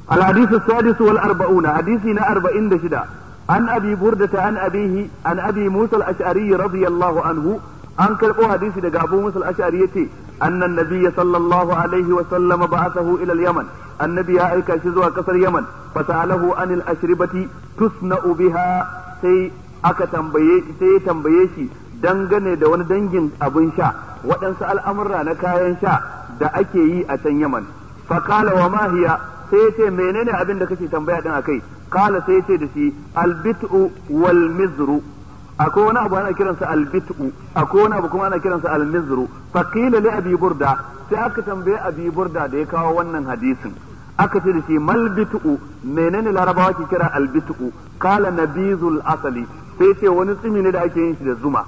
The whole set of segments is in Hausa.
الحديث السادس والأربعون حديثنا أربعين دشدا عن أبي بردة عن أبيه عن أبي موسى الأشعري رضي الله عنه an karɓo hadisi daga Abu Musa al-Ash'ari yace annan nabiyya sallallahu alaihi wa sallama ba'athahu ila al-Yaman annabi ya aika shi zuwa kasar Yaman fasalahu anil ashribati tusna'u biha sai aka tambaye sai ya tambaye shi dangane da wani dangin abin sha waɗansu al'amurra na kayan sha da ake yi a can Yaman fakala wa ma hiya sai yace menene abin da kake tambaya din akai kala sai yace da shi al-bit'u wal mizru akwai wani abu ana kiransa albit'u akwai wani abu kuma ana kiransa almizru faqila li abi burda sai aka tambaye abi burda da ya kawo wannan hadisin aka ce da shi mal bit'u menene larabawa ke kira albit'u kala nabizul asali sai ce wani tsimi ne da ake yin shi da zuma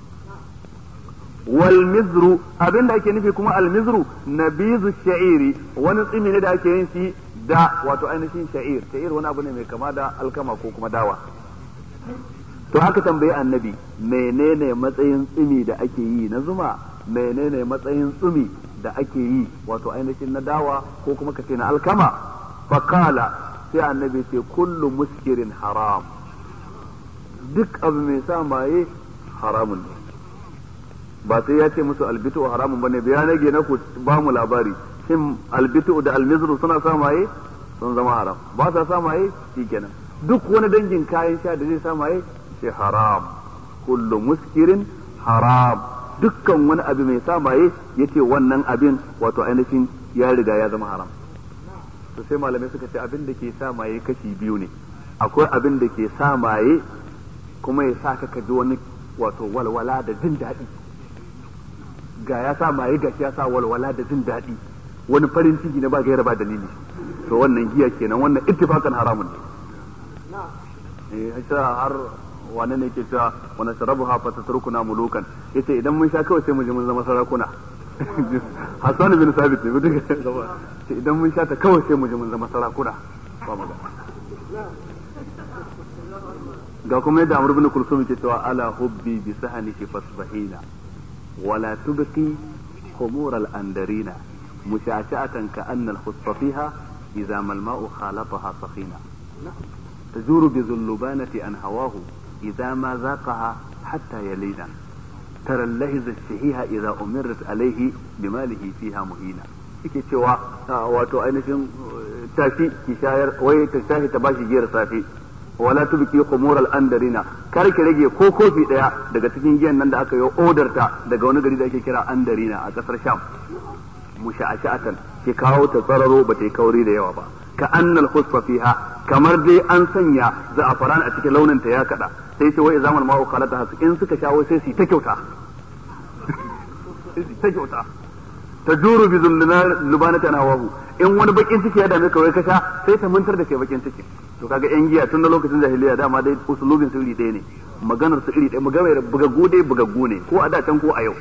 wal mizru abin da ake nufi kuma almizru nabizu sha'iri wani tsimi ne da ake yin shi da wato ainihin sha'ir sha'ir wani abu ne mai kama da alkama ko kuma dawa to aka tambayi annabi menene matsayin tsumi da ake yi na zuma menene matsayin tsumi da ake yi wato ainihin na dawa ko kuma kace na alkama fakala sai annabi ce kullu muskirin haram duk abu mai sa maye haramun ne ba sai ya ce musu albitu haramun bane ya rage na ku ba mu labari shin albitu da almizru suna sa maye sun zama haram ba sa sa maye shikenan duk wani dangin kayan sha da zai sa maye ce haram kullu muskirin haram dukkan wani abu mai sa maye yace wannan abin wato ainihin ya riga ya zama haram to sai malamai suka ce abin da ke sa maye kashi biyu ne akwai abin da ke sa maye kuma ya sa ka ji wani wato walwala da jin daɗi ga ya sa maye ga ya sa walwala da jin daɗi wani farin ciki na ba gaira ba dalili to wannan giya kenan wannan ittifakan haramun ne eh har wane ne ke cewa wani sharabu hafa ta turkuna mulukan yace idan mun sha kawai sai mu je mun zama sarakuna Hassan bin Sabit ne duka ce idan mun sha ta kawai sai mu je mun zama sarakuna ba mu ga kuma yadda Amr bin Kulsum ke cewa ala hubbi bi sahaniki fasbahina wala tubqi khumur al andarina mushashatan ka anna al khusfa fiha idza mal ma'u khalataha sakhina تجور بذلبانة عن هواه إذا ما ذاقها حتى يلينا ترى اللهز الشهيها إذا أمرت عليه بماله فيها مهينا yake cewa wato ainihin tafi ki shayar wai ta shafi ta bashi giyar safi wala tubki khumur al-andarina kar ki rage ko kofi daya daga cikin giyan nan da aka yi odar ta daga wani gari da ake kira andarina a kasar sham musha'ashatan ki kawo ta tsararo ba ta yi kauri da yawa ba ka annal khusfa fiha kamar dai an sanya za'afaran a cikin launin ta ya kada sai ce wai zaman ma'u khalata hasu in suka shawo sai su ta kyauta ta kyauta ta juru bi lubanata na wahu in wani bakin ciki ya dame ka wai ka sha sai ta mantar da kai bakin ciki to kaga yan giya tun da lokacin jahiliya dama dai usulubin su iri ɗaya ne maganar su iri ɗaya maganar bugaggu dai bugaggu ne ko a da can ko a yau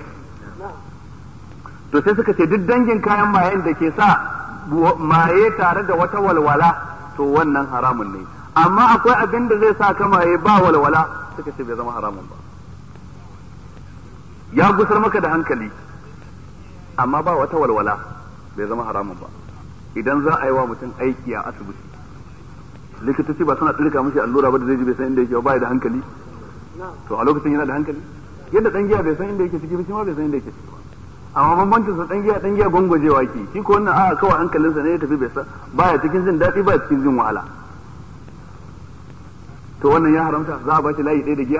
to sai suka ce duk dangin kayan mayen da ke sa maye tare da wata walwala to wannan haramun ne amma akwai abin da zai sa ka maye ba walwala suka ce bai zama haramun ba ya gusar maka da hankali amma ba wata walwala bai zama haramun ba idan za a yi wa mutum aiki a asibiti likitoci ba suna tsirka mishi allura ba da zai ji bai san inda yake ba bai da hankali to a lokacin yana da hankali yadda dan giya bai san inda yake ciki ba shi ma bai san inda yake ciki ba amma bambancin sa dan giya dan giya gwangwajewa ke shi ko wannan a kawai hankalinsa ne ya tafi bai san baya cikin jin daɗi baya cikin jin wahala to wannan ya haramta za a ba shi layi ɗaya da giya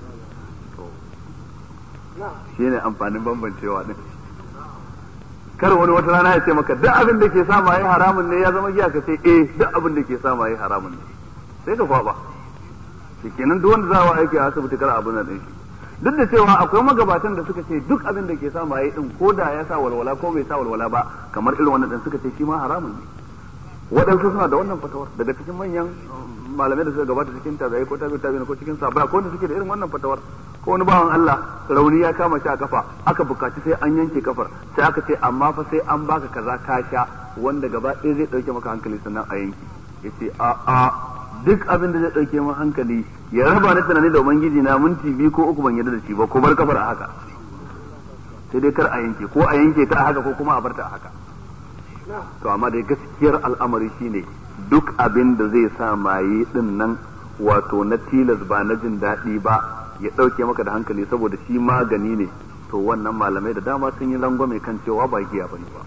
shi ne amfanin bambancewa din kar wani wata rana ya ce maka duk abin da ke sa maye haramun ne ya zama giya ka ce eh duk abin da ke sa maye haramun ne sai ka kwaba kenan duk wanda za a aiki a asibiti kar abin nan din shi duk da cewa akwai magabatan da suka ce duk abin da ke sa maye din ko da ya sa walwala ko bai sa walwala ba kamar irin wannan din suka ce shi ma haramun ne waɗansu suna da wannan fatawar daga cikin manyan malamai da suka gabata cikin tabi'ai ko tabi'ai tabi'ai ko cikin sahabbai ko wanda suke da irin wannan fatawar ko wani bawan Allah rauni ya kama shi a kafa aka bukaci sai an yanke kafar sai aka ce amma fa sai an baka kaza ka sha wanda gaba ɗaya zai ɗauke maka hankali sannan a yanke yace a a duk abin da zai ɗauke min hankali ya raba ni tunani da ubangiji na minti biyu ko uku ban yarda da shi ba ko bar kafar a haka sai dai kar a yanke ko a yanke ta a haka ko kuma a bar ta a haka to amma dai gaskiyar al'amari shine duk abin da zai sa maye din nan wato na tilas ba na jin daɗi ba ya ɗauke maka da hankali saboda shi magani ne to wannan malamai da dama sun yi rangwame kan cewa ba giya bane ba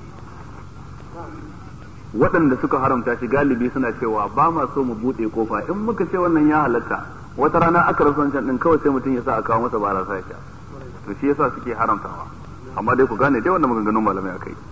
waɗanda suka haramta shi galibi suna cewa ba ma so mu buɗe kofa in muka ce wannan ya halatta wata rana aka rasa wancan din kawai sai mutum ya sa a kawo masa barasa ya sha to shi yasa suke haramtawa amma dai ku gane dai wannan maganganun malamai akai